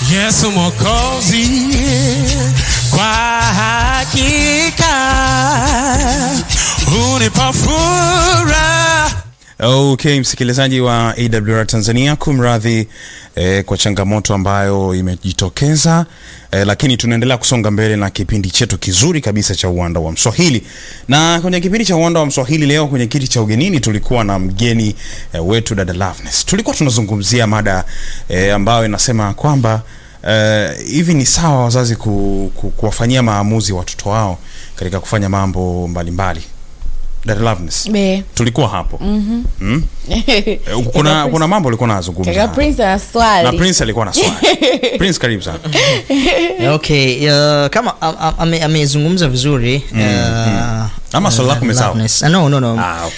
Yesu Mwokozi, kwa hakika unipa furaha. Okay, msikilizaji wa AWR Tanzania, kumradhi eh, kwa changamoto ambayo imejitokeza eh, lakini tunaendelea kusonga mbele na kipindi chetu kizuri kabisa cha uwanda wa Mswahili. Na kwenye kipindi cha uwanda wa Mswahili leo kwenye kiti cha ugenini tulikuwa na mgeni eh, wetu dada Loveness. Tulikuwa tunazungumzia mada eh, ambayo inasema kwamba eh, hivi ni sawa wazazi ku, ku, kuwafanyia maamuzi watoto wao katika kufanya mambo mbalimbali. Dada Loveness Be. tulikuwa hapo mm mm? Eh, kuna, kuna mambo ulikuwa nazungumza Kaka Prince ana swali. na Prince alikuwa na swali Prince karibu sana okay uh, kama am- am- ame- amezungumza vizuri uh, Ama swali lako umesahau? Loveness. Ah, no, no, no. Ah, okay.